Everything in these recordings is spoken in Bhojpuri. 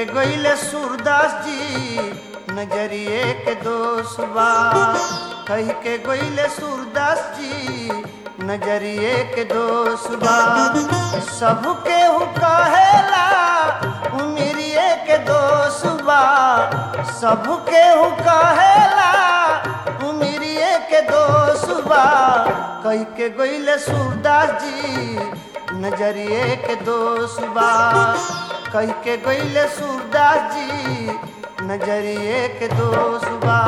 गईले सूरदास जी नजरिए के दोष बा कह के गईले सूरदास जी नजरिए के दोष बा सबके हु कहेला उमिरिए के दोष बा सबके हु कहेला उमिरिए के दोष बा कह के गईले सूरदास जी नजरिए के दोष बा कह के गईले सूरदास जी नजरिए के दोष बा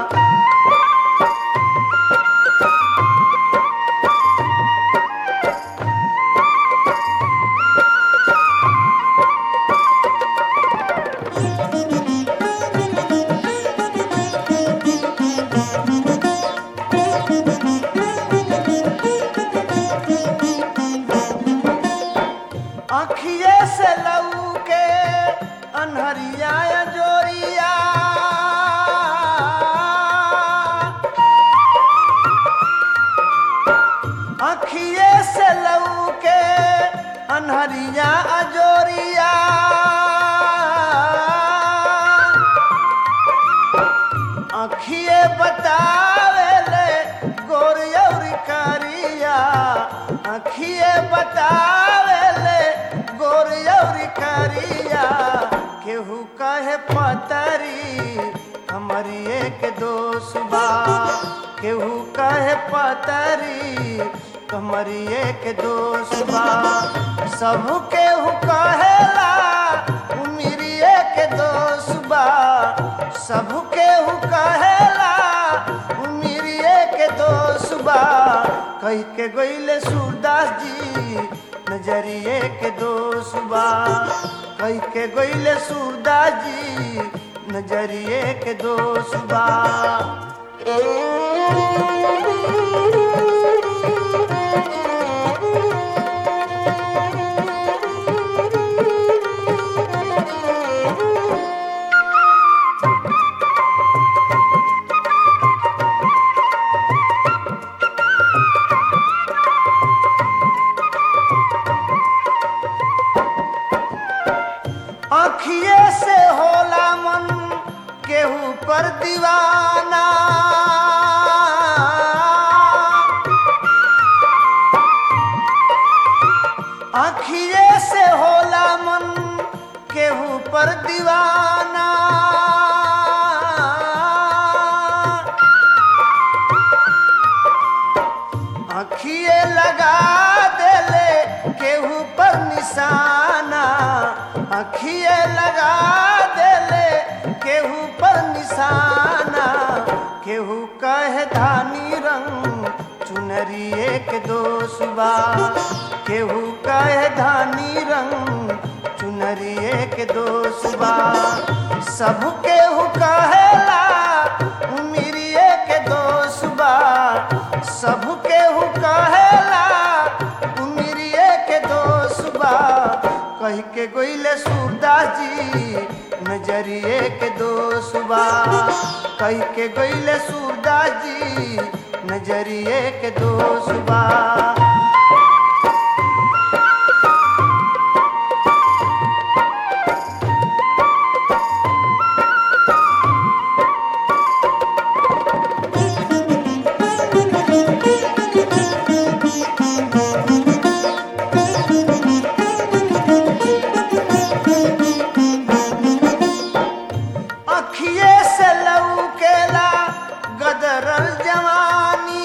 अखिए से लऊ के अनहरिया जोरिया अखिए से लऊ के अनहरिया अजोरिया अखिए बतावेले गोरियौरी करिया अखिए बतावेले गोरियौरी करिया केहू कहे पतरी हमारी एक दोष बा केहू कहे पतरी हमारी एक दोष बा सब केहू कहेला उमिरिए के दोष बा सब केहू कहेला उमिरिए के दोष बा कह के गईले सूरदास जी नजरिए के दोष बा कह के गईले सूरदास जी नजरिए के दोष बा अखिए से होला मन केहू पर दीवाना अखिए से होला मन केहू पर दीवाना अखिए लगा देले केहू पर निशाना अखिए लगा देले केहू पर निशाना केहू कहे धानी रंग चुनरिए के दोष बा केहू कहे धानी रंग चुनरिए के दोष बा सब केहू कहेला उमिरिए के दोष बा सब केहू कहेला उमिरिए के दोष बा कह के गोइले सूरदास जी नजरिए के दोष बा कह के गोइले सूरदास जी नजरिए के दोष बा अखिए से लऊ केला गदरल जवानी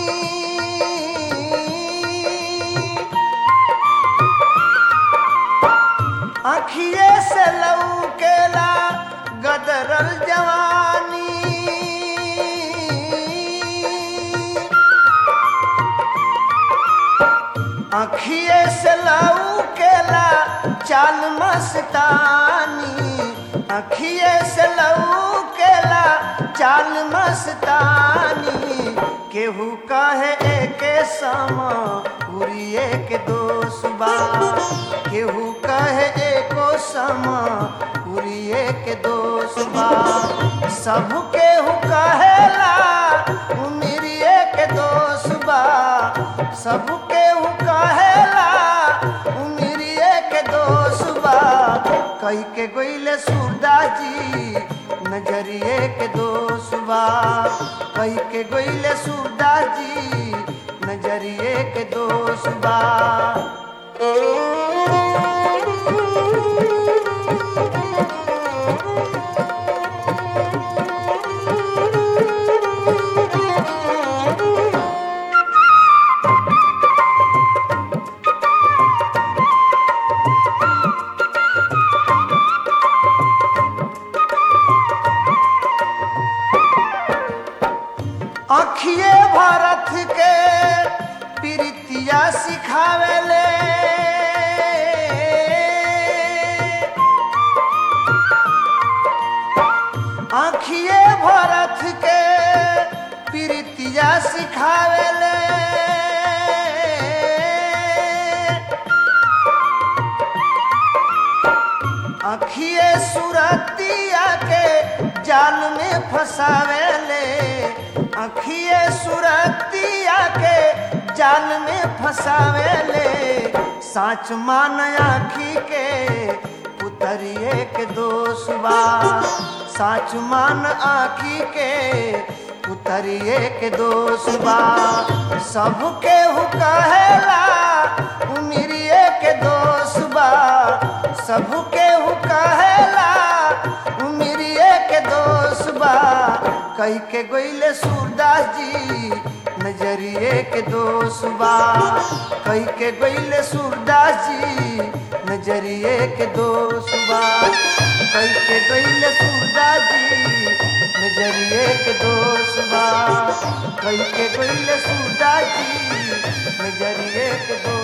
अखिए से लऊ केला गदरल जवानी अखिए से लऊ केला चाल मस्तानी अखिए से लऊ केला चाल मस्तानी केहू कहे एके समा उरिए के दोष बा केहू कहे एको समा उरिए के दोष बा सब केहू कहेला उमिरिए के दोष बा सब केहू कहेला उमिरिए के दोष बा कई के गोइले सूरदास जी नजरिए के दोष बा कई के गोइले सूरदास जी नजरिए के दोष बा अखिए भारत के प्रीतिया सिखावेले आखिए भारत के प्रीतिया सिखावेले अखिए सुरतिया के जाल में फंसावेले अखिए सुरतिया के जाल में फंसावेले साच मान आखी के पुतरिए के दोष बा साच मान आखी के पुतरिए के दोष बा सबके हु कहेला उमिरिए के दोष बा सबके हु कहेला उमिरिए के दोष बा कई के गोइले सूरदास जी नजरिए के दोष बा कई के गोइले सूरदास जी नजरिए के दोष बा कई के गोइले सूरदास जी नजरिए के दोष बा कई के गोइले सूरदास जी नजरिए के दोष